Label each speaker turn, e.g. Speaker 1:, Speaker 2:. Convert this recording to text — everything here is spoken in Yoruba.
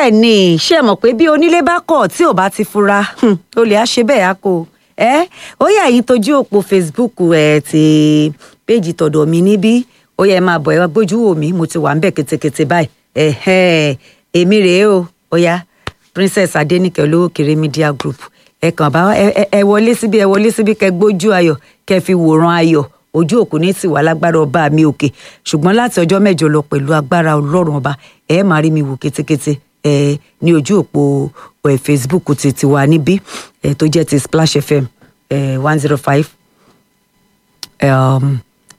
Speaker 1: bẹ́ẹ̀ ni ṣé ẹ mọ̀ pé bí onílé bá kọ̀ tí ò bá ti fura hmm, olè á ṣe bẹ́ẹ̀ á kó ẹ ó yà yín tójú òpó facebook ẹ ti péjì tọ̀dọ̀ mi níbí ó yẹ máa bọ̀ ẹ gbójú wò mí mo ti wà ń bẹ̀ ketekete báyìí ẹ̀hẹ́ èmi rèé o ó yá princess adenike olówó kéré media group ẹ kàn bá ẹ ẹ- ẹ wọlé síbí ẹ wọlé síbí kẹ gbójú ayọ̀ kẹ fi wòran ayọ̀ ojú òkú ní tiwa lágbára ọba mi òkè ṣùgbọ́n láti ọjọ́ mẹ́jọ lọ pẹ̀lú agbára ọlọ́run ọba ẹ máa rí mi wò kétékété ẹ ní ojú òpó ẹ facebook ti tiwa níbí ẹ tó jẹ́ ti splash fm one zero five um,